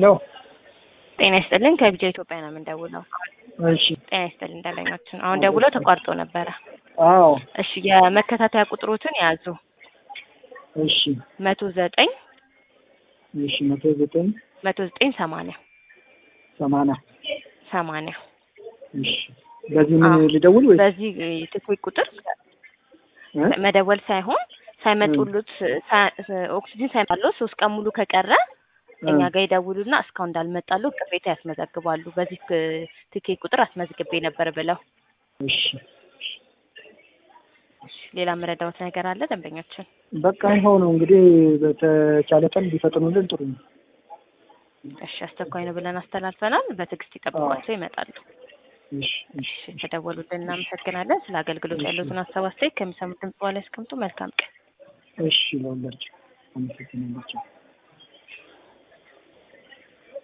ሄሎ ጤና ይስጥልን ከቢጃ ኢትዮጵያ ነው የምንደውለው። እሺ ጤና ይስጥልን ደንበኛችን አሁን ደውለው ተቋርጦ ነበረ። አዎ እሺ የመከታተያ ቁጥሮትን ያዙ እሺ መቶ ዘጠኝ እሺ መቶ ዘጠኝ መቶ ዘጠኝ ሰማንያ ሰማንያ ሰማንያ እሺ በዚህ ምን አዎ። ልደውል ወይ በዚህ ትኩይ ቁጥር መደወል ሳይሆን ሳይመጡሉት ሳ- ኦክሲጅን ሳይመጣሉት ሶስት ቀን ሙሉ ከቀረ እኛ ጋር ይደውሉና እስካሁን እንዳልመጣሉ ቅሬታ ያስመዘግባሉ። በዚህ ክ- ትኬት ቁጥር አስመዝግቤ ነበር ብለው። እሺ ሌላ መረዳዎት ነገር አለ ደንበኛችን? በቃ ይኸው ነው እንግዲህ በተቻለ ቀን ቢፈጥኑልን ጥሩ ነው። እሺ አስቸኳይ ነው ብለን አስተላልፈናል። በትዕግስት ይጠብቋቸው ይመጣሉ። እሺ እሺ እሺ ተደወሉልን። እናመሰግናለን። ስለ አገልግሎት ያሉትን ሀሳብ አስተያየት ከሚሰሙት ድምጽ በኋላ ያስቀምጡ። መልካም ቀን። እሺ ለሁላችሁ አመሰግናለሁ።